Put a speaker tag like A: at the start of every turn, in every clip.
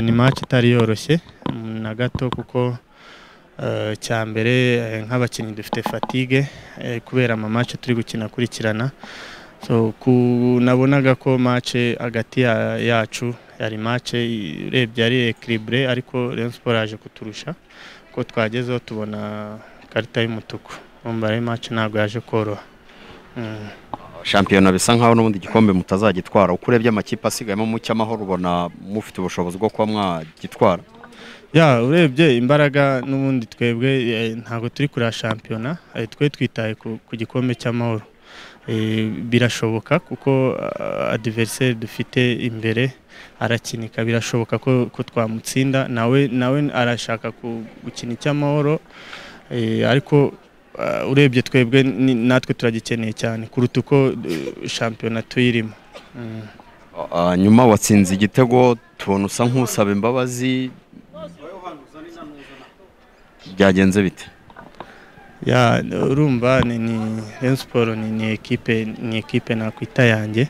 A: ni match itari yoroshye mm, na gato kuko eh, cya mbere eh, nk'abakinnyi dufite fatigue eh, kubera ama match turi gukina akurikirana so ku nabonaga ko match hagati ya- yacu yari match i- urebye yari equilibre ariko Rayon Sport yaje kuturusha ko twagezeho tubona ikarita y'umutuku umva rero match ntabwo yaje koroha Mm.
B: shampiyona bisa nkaho n'ubundi igikombe mutazagitwara uko urebye amakipe asigayemo mu cy'amahoro ubona mufite ubushobozi bwo kuba mwagitwara
A: ya urebye imbaraga n'ubundi twebwe eh, ntabwo turi kureba shampiyona eh, twe twitaye ku, ku gikombe cy'amahoro Eh, birashoboka kuko ah, adversaire dufite imbere arakinika birashoboka ko, ko twamutsinda nawe nawe arashaka ku- gukina icy'amahoro Eh, ariko ah, urebye twebwe ni- natwe turagikeneye cyane kuruta uko eh, shampiyona tuyirimo Mm.
B: Ah, nyuma watsinze igitego tubona usa nk'usaba imbabazi byagenze bite
A: ya urumva ni ni Rayon Sport ni ni ekipe ni ekipe nakwita yanjye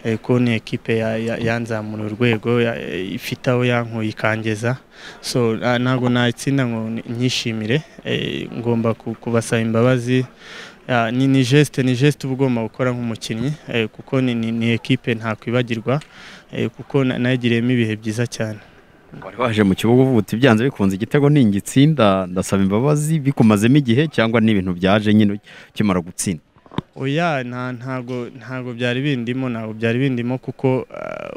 A: eh, ko ni ekipe ya- ya- yanzamura urwego ya- eh, ifite aho yankuye ikangeza so na- ntabwo nayitsinda ngo ni- nyishimire eh, ngomba ku- kubasaba imbabazi Ya, ni ni geste ni geste uba ugomba gukora nk'umukinnyi eh, kuko ni ni, ni ekipe ntakwibagirwa eh, kuko na- nayigiriyemo ibihe byiza cyane
B: wari waje mu kibuga uvuga uti byanze bikunze igitego ningitsinda ndasaba imbabazi bikumazemo igihe cyangwa n'ibintu byaje nyine ukimara gutsinda
A: oya nta ntago ntago byari bindimo ntago byari bindimo kuko ah,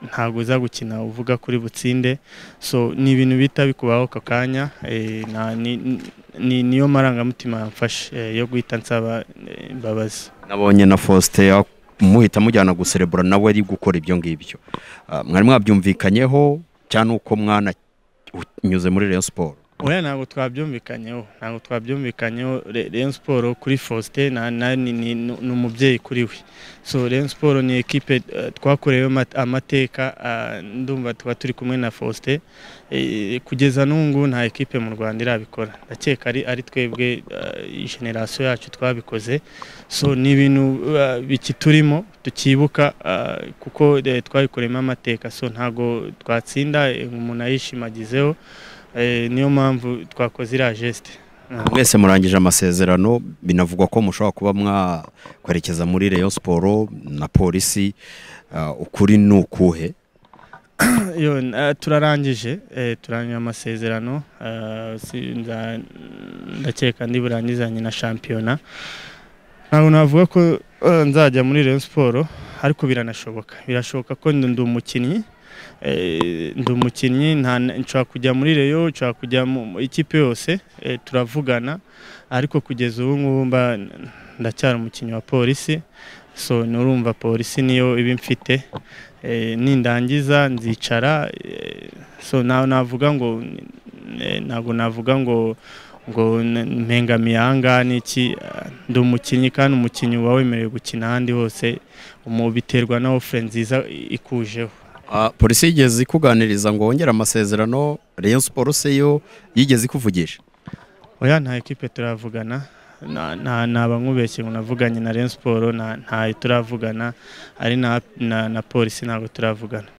A: ntago uza gukina uvuga kuri butsinde so ni ibintu bihita bikubaho ako kanya eh, na- ni- ni- ni- niyo marangamutima yamfashe eh, yo guhita nsaba eh, imbabazi
B: nabonye na faustin muhita mujyana guserebura nawe ari gukora ibyo ngibyo Ah, mwari mwabyumvikanyeho cyangwa uko mwana unyuze muri Rayon Sport
A: oya ntabwo twabyumvikanyeho ntabwo twabyumvikanyeho Re- Rayon Sport kuri Faustin na, na, ni, ni, ni ni umubyeyi kuri we so Rayon Sport ni ekipe eh, twakoreyeho mat- amateka ah, ndumva tuba turi kumwe na Faustin Eh, kugeza n'ubu ngubu nta ekipe mu Rwanda irabikora ndakeka ari, ari twebwe eh, generasiyo yacu twabikoze so ni ibintu eh, bikiturimo tukibuka eh, kuko eh, twabikoreyemo amateka so ntabwo twatsinda eh, umuntu ayishimagizeho Eh, niyo mpamvu twakoze iriya geste
B: mwese murangije amasezerano binavugwa ko mushobora kuba mwakwerekeza muri Rayon Sport na polisi Ah, ukuri ni ukuhe
A: Yo, eh, turarangije eh, turangije amasezerano eh, si- nza- ndakeka ndi burangizanye na shampiyona ntabwo navuga ko eh, nzajya muri Rayon Sport ariko biranashoboka birashoboka ko ndi ndi umukinnyi eh, ndi umukinnyi nta- nshobora kujya muri Rayon nshobora kujya mu ikipe yose eh, turavugana ariko kugeza ubu ngubu mba ndacyari umukinnyi wa polisi so nurumva polisi niyo iba mfite Eh, nindangiza nzicara eh, so nawe navuga ngo eh, ntabwo navuga ngo ngo n- mpengamiye ahangaha n'iki eh, ndi umukinnyi kandi umukinnyi uba wemerewe gukina ahandi hose umu biterwa na ofure nziza i- ikujeho
B: Ah, polisi yigeze ikuganiriza ngo wongere amasezerano Rayon Sport se yo yigeze ikuvugisha
A: oya nta ekipe turavugana Na- na- naba nkubeshye ngo navuganye na Rayon Sport nta- ntayo turavugana ari na na- na polisi ntabwo turavugana